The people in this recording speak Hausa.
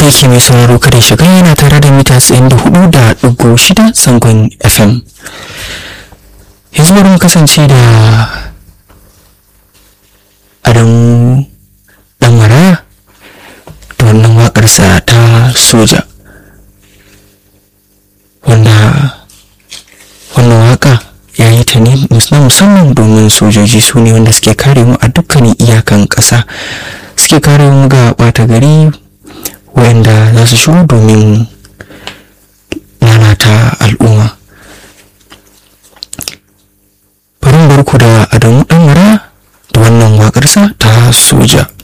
yake mai sauraro kada shiga yana tare da mita 94 da ɗigo shida sangon fm yanzu bari mu kasance da adamu dan maraya da wannan waƙarsa ta soja wanda wannan waƙa ya yi ta ne musamman domin sojoji su ne wanda suke kare mu a dukkanin iyakan ƙasa suke kare mu ga ɓata gari wayanda za su shigo domin lalata al'umma bari barku da adamu ɗan mara da wannan waƙarsa ta soja